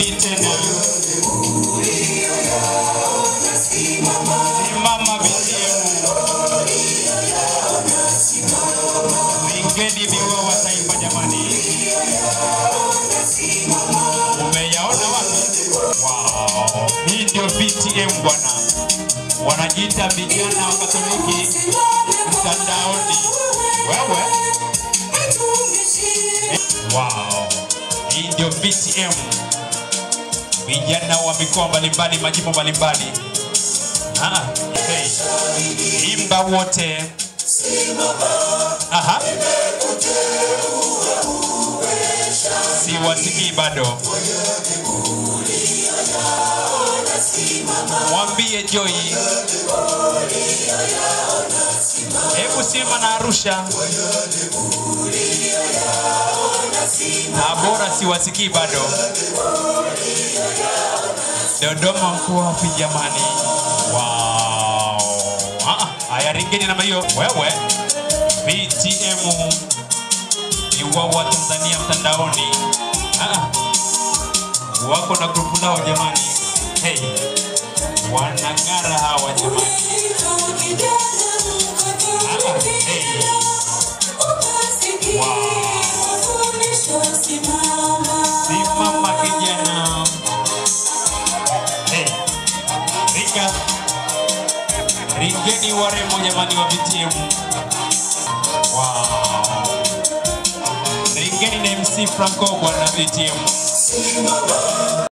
Warudi tena. Simama BTM. Vingeni viwa wa taifa jamani. Umeyaona wapi? Wow. Hii ndio VTM bwana. Wanajiita vijana wa Katoliki mtandaoni. Wewe. Wow. Hii ndio VTM. Vijana wa mikoa mbalimbali, majimbo mbalimbali. Ah, hey. Imba wote. Aha. Siwasikii bado. Mwambie Joy. Hebu simama na Arusha. Tabora siwasikii bado. Dodoma mko wapi jamani? Wow. Ah, haya ringeni namna hiyo. Wewe VTM ni wao wa Tanzania mtandaoni. Ah, wako na grupu lao jamani. Hey, wanang'ara hawa jamani. Ah, hey. Simama kijana. Hey, ringa. Ringeni warembo jamani wa VTM. Wow. Ringeni na MC Franco bwana VTM.